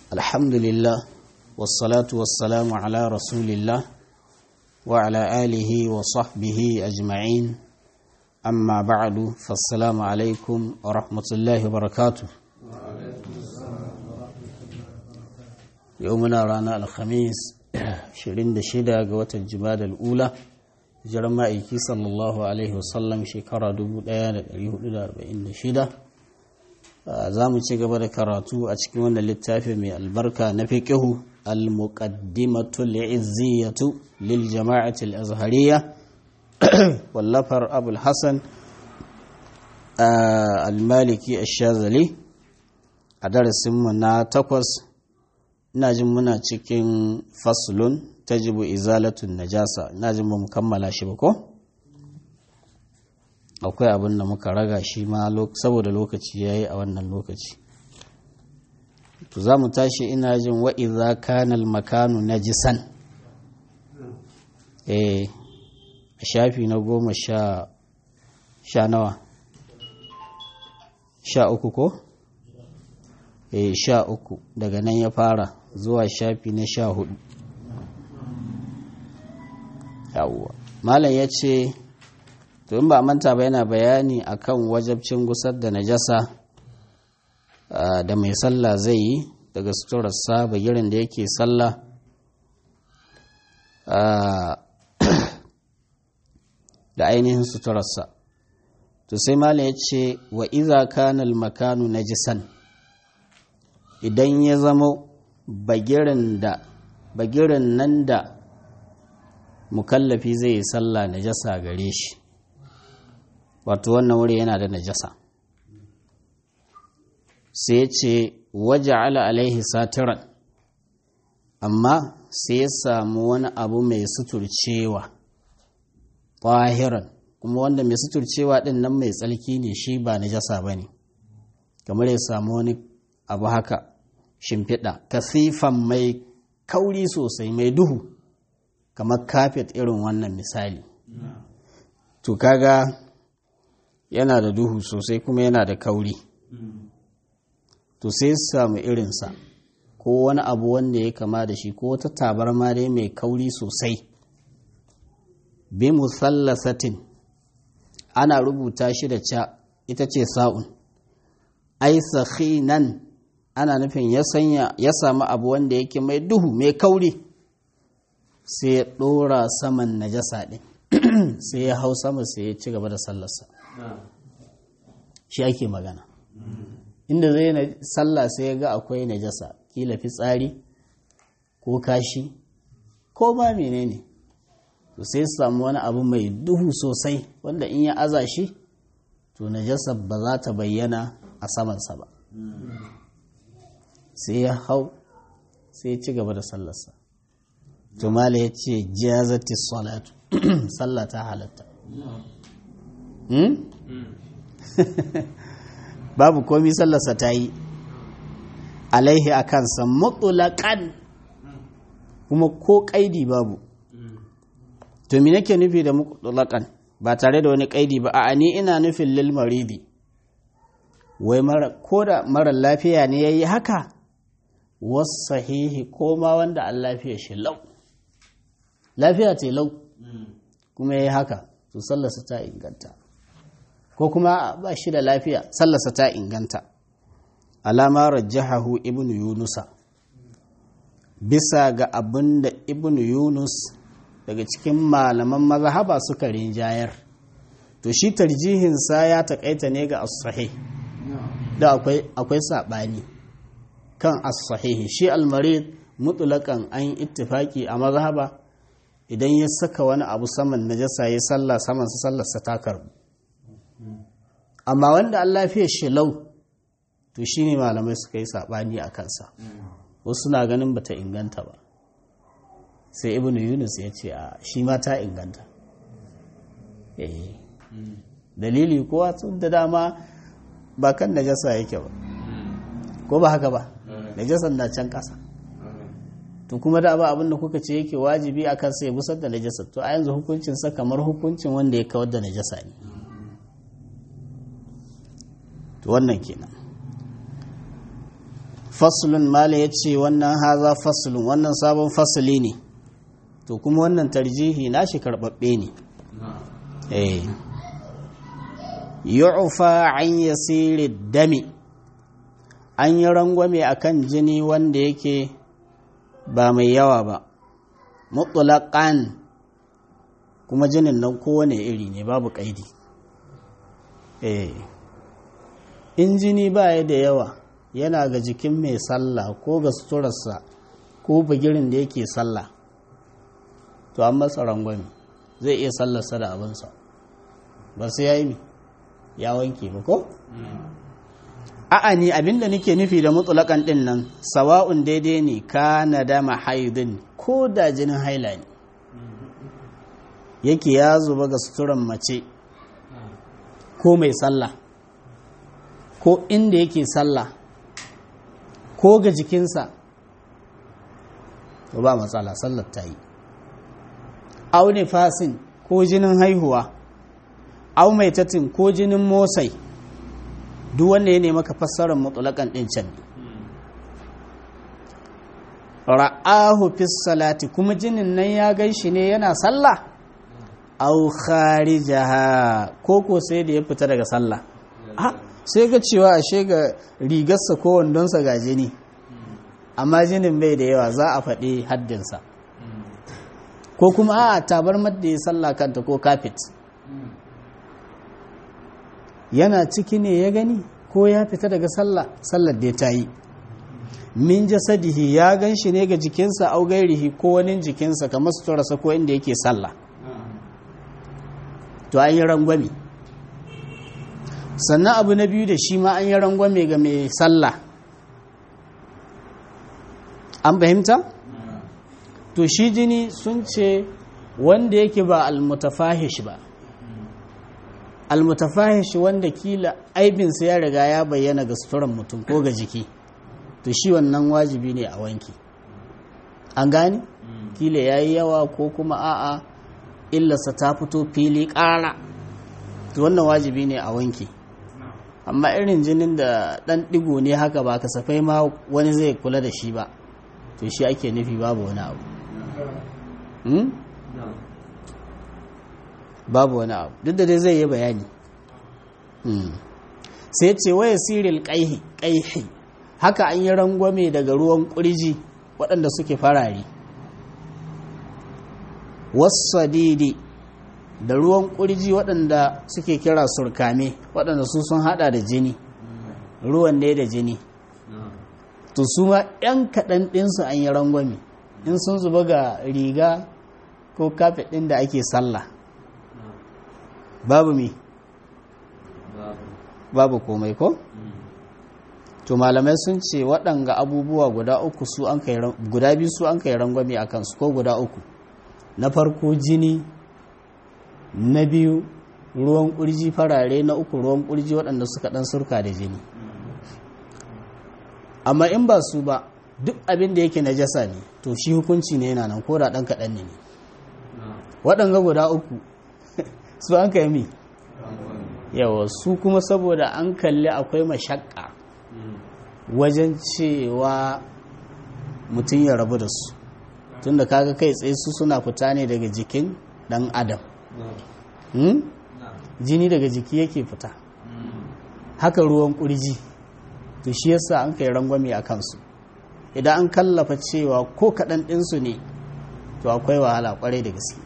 الحمد لله والصلاة والسلام على رسول الله وعلى آله وصحبه أجمعين أما بعد فالسلام عليكم ورحمة الله وبركاته يومنا رانا الخميس شرين دشيدا قوة الجماد الأولى jiran ma'aiki sallallahu alaihi wasallam shekara 1446 za mu ci gaba da karatu a cikin wannan littafi mai albarka na fiqihu al-muqaddimatu li'izziyatu lil jama'ati al-azhariyya wallafar abul hasan al-maliki ash-shazali a darasinmu na takwas ina jin muna cikin faslun tajibu izalatun najasa ina jin ba mu kammala shi ba ko akwai abin da muka raga shi ma saboda lokaci yayi a wannan lokaci to za mu tashi ina jin wa idza kana makanu najisan eh shafi na goma sha sha nawa sha uku ko eh sha uku daga nan ya fara zuwa shafi na sha hudu yawwa malam ya ce to in ba manta ba yana bayani akan wajabcin gusar da najasa da mai sallah zai yi daga suturarsa bagirin da yake sallah da ainihin suturarsa to sai malam ya ce wa iza kanal makanu najisan idan ya zama bagirin da bagirin nan da mukallafi zai yi sallah najasa gare shi wato wannan wuri yana da najasa sai ce waje ala alaihi satiran amma sai ya samu wani abu mai suturcewa ƙwahiran kuma wanda mai suturcewa ɗin nan mai tsalki ne shi ba najasa ba ne kamar ya samu wani abu haka shimfiɗa kasifan mai kauri sosai mai duhu kamar kafet irin wannan misali to kaga yana da duhu sosai kuma yana da kauri to sai samu irinsa ko wani abu wanda ya kama da shi ko wata tabarma dai mai kauri sosai bi musallasatin ana rubuta shi da ca ita ce sa'un ai nan ana nufin ya sanya ya samu abu wanda yake mai duhu mai kauri sai ya ɗora saman najasa ɗin sai ya hau sama sai ya ci gaba da sallarsa shi ake magana inda zai na sallah sai ya ga akwai najasa kila fitsari ko kashi ko ba menene to sai ya samu wani abu mai duhu sosai wanda in ya aza shi to najasa ba za ta bayyana a samansa ba sai ya hau sai ya ci gaba da sallarsa tumala ya ce jazati salatu sallah ta halatta babu komi sallarsa ta yi alaihi a kansa mutulakan kuma ko kaidi babu to me nake nufi da mutulakan ba tare da wani kaidi ba a ni ina nufin lil maridi wai ko da mara lafiya ne ya yi haka wasu sahihi ko ma wanda an lafiya shi lau lafiya ce lau kuma ya yi haka to sallarsa ta inganta ko kuma ba shi da lafiya sallarsa ta inganta alama rajahahu ibn yunusa bisa ga abin da ibn yunus daga cikin malaman mazhaba suka rinjayar to shi tarjihinsa ya taƙaita ne ga as-sahih da akwai akwai saɓani kan as-sahihi shi al-marid mutlaqan an ittifaki a mazhaba idan ya saka wani abu saman najasa ya sallah saman sa sallar sa ta karbu amma wanda Allah fiye shi lau to shine malamai suka yi sabani a kansa wasu na ganin bata inganta ba sai ibnu yunus ya ce a shi ma ta inganta eh dalili kowa tun da dama ba kan najasa yake ba ko ba haka ba najasan na can ƙasa to kuma da ba abin da kuka ce yake wajibi a kan sai busar da najasa to a yanzu hukuncin sa kamar hukuncin wanda ya kawar da najasa ne to wannan kenan faslun mala ya ce wannan haza faslun wannan sabon fasali ne to kuma wannan tarjihi nashi karɓaɓɓe ne eh yu'fa an yasiri dami an yi rangwame akan jini wanda yake ba mai yawa ba mutlaqan kuma jinin nan kowane iri ne babu kaidi eh in jini ba ya da yawa yana ga jikin mai sallah ko ga suturarsa ko bagirin da yake sallah to an masa rangwame zai iya sallarsa da abinsa ba sai ya yi ya wanke ba ko? a'a ni abinda nake nufi da mutulakan din nan sawa'un daidai ne kana da mahaidin ko da jinin haila ne yake ya zuba ga suturan mace ko mai sallah ko inda yake sallah ko ga jikinsa ba matsala sallar ta yi au fasin ko jinin haihuwa au mai tatin ko jinin motsai duk wanda ya nemi ka fassarar mutulakan ɗin can ra'ahu fi salati kuma jinin nan ya gan shi ne yana sallah au kharijaha ko ko sai da ya fita daga sallah sai ga cewa ashe ga rigarsa ko wandonsa ga jini amma jinin bai da yawa za a faɗi haddinsa ko kuma a tabar da ya sallah kanta ko kafet yana ciki ne ya gani ko ya fita daga sallah sallar da ta yi min jasadihi ya gan shi ne ga jikinsa au gairihi ko wani jikinsa kamar suturarsa ko inda yake sallah to an yi rangwame sannan abu na biyu da shi ma an yi rangwame ga mai sallah an fahimta? to shi jini sun ce wanda yake ba almutafahish ba almutafahish wanda kila aibinsa ya riga ya bayyana ga suturan mutum ko ga jiki to shi wannan wajibi ne a wanki an gani kila ya yi yawa ko kuma a'a illarsa ta fito fili ƙara to wannan wajibi ne a wanki amma irin jinin da ɗan ɗigo ne haka ba kasafai ma wani zai kula da shi ba to shi ake nufi babu wani abu babu wani abu duk da dai zai yi bayani sai ce waya siril ƙaihi haka an yi rangwame daga ruwan ƙurji waɗanda suke farare wasadidi da ruwan ƙurji waɗanda suke kira surkame waɗanda su sun hada da jini ruwan ne da jini to su ma 'yan kaɗan ɗinsu an yi rangwame in sun zuba ga riga ko kafet ɗin da ake sallah babu mi babu komai ko to malamai sun ce waɗanga abubuwa guda uku su an kai guda biyu su an kai rangwame a kansu ko guda uku na farko jini na biyu ruwan ƙurji farare na uku ruwan ƙurji waɗanda suka ɗan surka da jini amma in ba su ba duk abin da yake najasa ne to shi hukunci ne yana nan ko da ɗan kaɗan ne waɗanga guda uku su an kai mi yawa su kuma saboda an kalli akwai mashakka wajen cewa mutum ya rabu da su tunda kaga kai tsaye su suna fita ne daga jikin ɗan adam jini daga jiki yake fita haka ruwan ƙurji to shi yasa an kai rangwame a kansu idan an kallafa cewa ko kaɗan ɗinsu ne to akwai wahala ƙwarai da gaske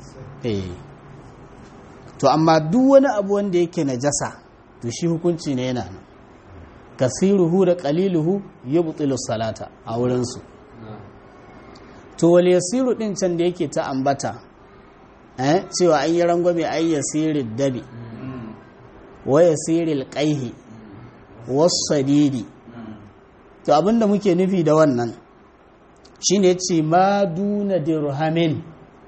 to amma duk wani abu wanda yake najasa to shi hukunci ne yana nan kasiruhu da qaliluhu yubtilu salata a wurinsu to wal yasiru din can da yake ta ambata eh cewa an yi rangwame ay yasirid dabi wa yasiril qaihi wasadidi to abinda muke nufi da wannan shine yace ma duna dirhamin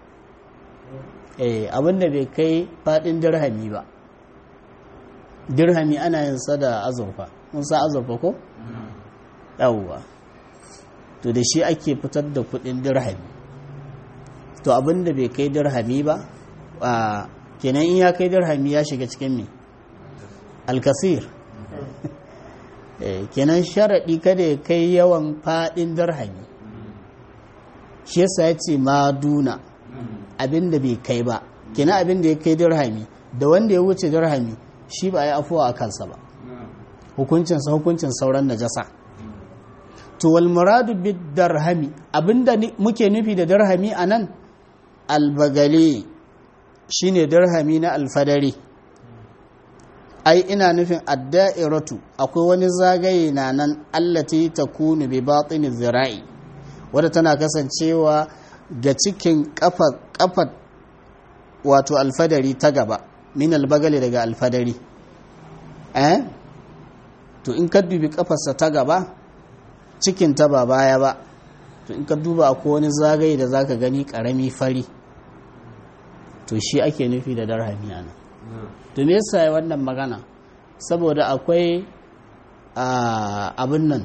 eh abinda bai kai fadin dirhami ba dirhami ana yin sa da azurfa mun sa azurfa ko yawwa to da shi ake fitar da kudin dirhami to abinda bai kai dirhami ba kenan in ya kai dirhami ya shiga cikin me alkasir kenan sharaɗi kada ya kai yawan faɗin darhami shi yasa ya ce maduna abin da bai kai ba kenan abin da ya kai darhami da wanda ya wuce darhami shi ba ya afuwa a kansa ba hukuncinsa hukuncin sauran najasa to wal muradu bid darhami abinda muke nufi da darhami anan albagale shine darhami na alfadari ai ina nufin adda'iratu akwai wani zagaye na nan allati takunu bi batini zira'i wadda tana kasancewa ga cikin kafa wato alfadari ta gaba min albagale daga alfadari eh to in ka dubi kafarsa ta gaba cikin ta ba baya ba to in ka duba akwai wani zagaye da zaka gani karami fari to shi ake nufi da darhami ana to me yasa wannan magana saboda akwai abin nan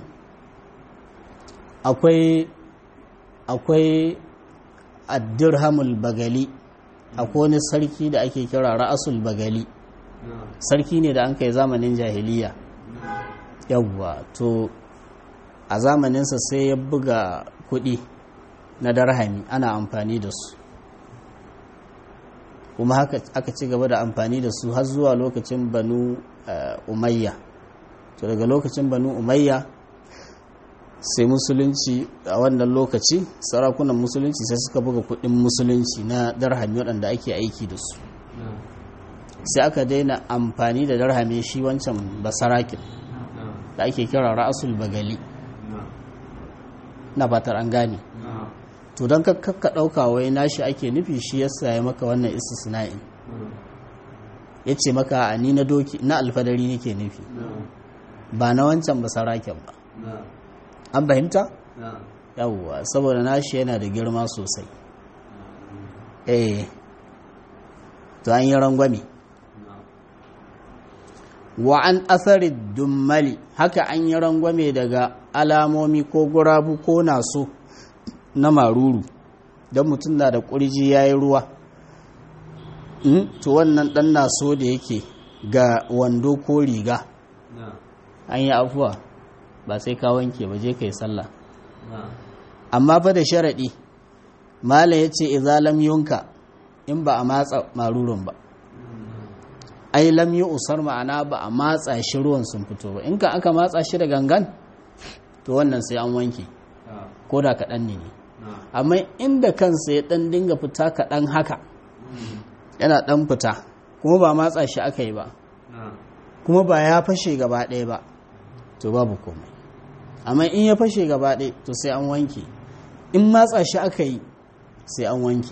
akwai akwai addirhamul bagali akwai wani sarki da ake kira ra'asul bagali sarki ne da an kai zamanin jahiliya yawwa to a zamaninsa sai ya buga kuɗi na darhami ana amfani da su kuma haka aka ci gaba da amfani da su har zuwa lokacin banu umayya to daga lokacin banu umayya sai musulunci a wannan lokaci sarakunan musulunci sai suka buga kudin musulunci na darhami waɗanda ake aiki da su sai aka daina amfani da darhami shi wancan basarakin da ake kira ra'asul bagali na fatar an gane to don kakka ɗauka wai nashi ake nufi shi yasa ya maka wannan istisna'in ya ce maka a ni na doki na alfadari nake nufi ba na wancan ba saraken ba an fahimta? yawwa saboda nashi yana da girma sosai eh to an yi rangwame wa an asari dummali haka an yi rangwame daga alamomi ko gurabu ko naso na maruru don mutum na da ƙurji ya yi ruwa to wannan ɗan naso da yake ga wando ko riga an yi afuwa ba sai ka wanke ba je ka yi sallah amma fa da sharaɗi malam ya ce izalam yunka in ba a matsa marurun ba ai lam yi usar ma'ana ba a matsa shi ruwan sun fito ba in ka aka matsa shi da gangan to wannan sai an wanke ko da kaɗan ne ne amma inda kansa ya ɗan dinga fita kaɗan haka yana ɗan fita kuma ba matsa shi aka yi ba kuma ba ya fashe gaba ɗaya ba to babu komai amma in ya fashe gaba ɗaya to sai an wanke in matsa shi aka yi sai an wanke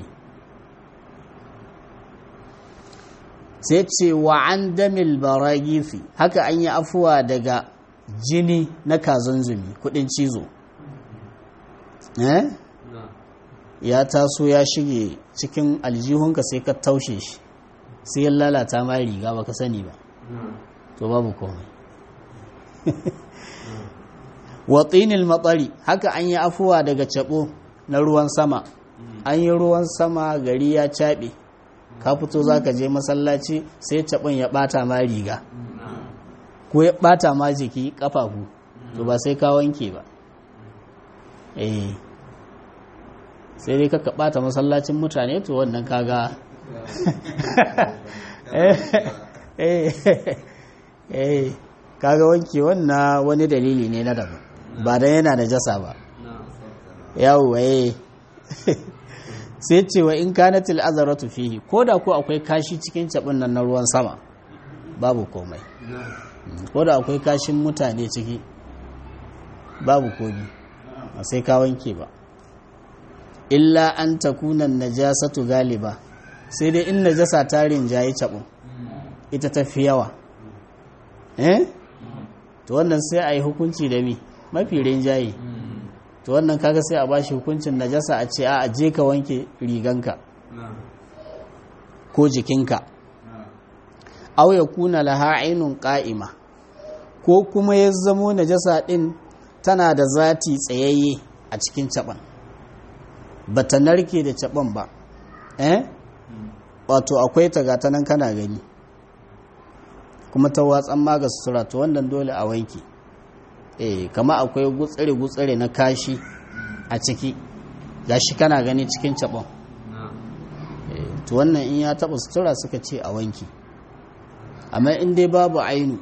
sai ce wa an damil baragifi haka an yi afuwa daga jini na kazanzumi kudin cizo eh ya taso ya shige cikin aljihunka sai ka taushe shi sai ya lalata ma riga baka sani ba to babu komai watsinil matsari haka an yi afuwa daga cabo na ruwan sama an yi ruwan sama gari ya caɓe ka fito za ka je masallaci sai caɓin ya ɓata ma riga ko ya ɓata ma jiki ƙafafu to ba sai ka wanke ba eh sai dai kaka ɓata masallacin mutane to wannan kaga eh kaga wanke wannan wani dalili ne na daban ba dan yana da jasa ba yawo eh sai ce wa in kanatil azaratu fihi ko da ko akwai kashi cikin cabin nan na ruwan sama babu komai ko da akwai kashin mutane ciki babu komi ba sai ka wanke ba illa an takuna najasatu galiba sai dai in najasa ta rinjaye cabin ita ta fi yawa eh to wannan sai a yi hukunci da mi mafi rinjaye to wannan kaga sai a bashi hukuncin najasa a ce a je ka wanke riganka ko jikinka aw ya kuna laha ainun qa'ima ko kuma ya zamo najasa din tana da zati tsayayye a cikin caban bata narke da caban ba eh wato akwai ta gata nan kana gani kuma ta watsan maga sutura to wannan dole a wanke eh kama akwai gutsire-gutsire na kashi a ciki gashi kana gani cikin cabon to wannan in ya taba sutura suka ce a wanki amma in dai babu ainu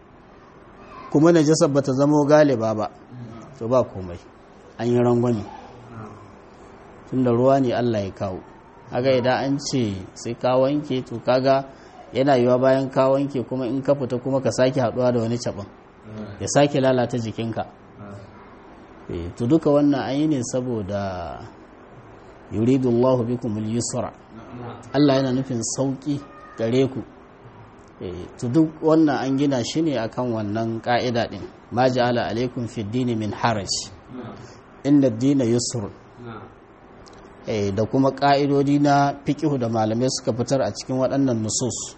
kuma najasar bata zamo galiba ba to ba komai an yi rangwame tunda ruwa ne Allah ya kawo haka idan an ce sai ka wanke to kaga yana yiwa bayan ka wanke kuma in ka fita kuma ka sake haduwa da wani caban ya sake lalata jikinka to duka wannan an yi ne saboda yuridullahu bikum al-yusra Allah yana nufin sauki gare ku to duk wannan an gina shi ne akan wannan ka'ida din ma ja'ala alaikum fi dini min haraj inna ad-dina yusr da kuma ka'idodi na fiqh da malamai suka fitar a cikin waɗannan nusus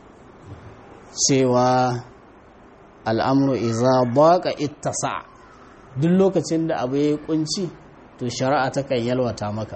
cewa al'amru iza baqa ittasa duk lokacin da abu ya kunci to shari'a ta kan yalwata maka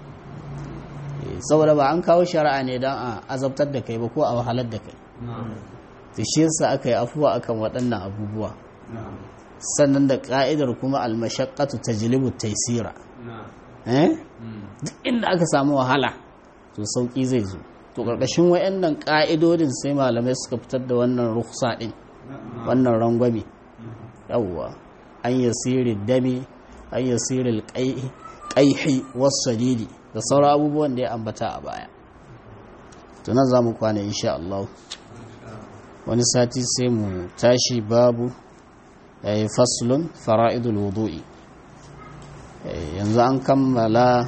saboda ba an kawo shari'a ne don a azabtar da kai ba ko a wahalar da kai to shi yasa aka yi afuwa akan waɗannan abubuwa sannan da ka'idar kuma almashaqqatu tajlibu taysira eh duk inda aka samu wahala to sauki zai zo to karkashin wayannan ka'idodin sai malamai suka fitar da wannan rukhsa din wannan rangwame yawwa an yasiri dami an yasiri qaihi was-sadidi da sauran abubuwan da ya ambata a baya to nan zamu kwana insha Allah wani sati sai mu tashi babu yayi faslun fara'idul wudu'i yanzu an kammala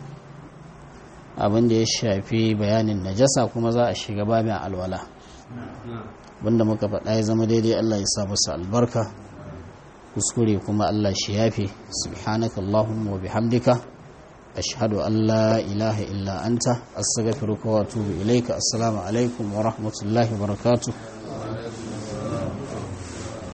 abin da ya shafi bayanin najasa kuma za a shiga babin alwala wanda muka faɗa ya zama daidai Allah ya sa masa albarka kuskure kuma Allah shi yafe subhanaka allahumma wa bihamdika ashhadu an la ilaha illa anta astaghfiruka wa atubu ilaika assalamu alaikum wa rahmatullahi wa barakatuh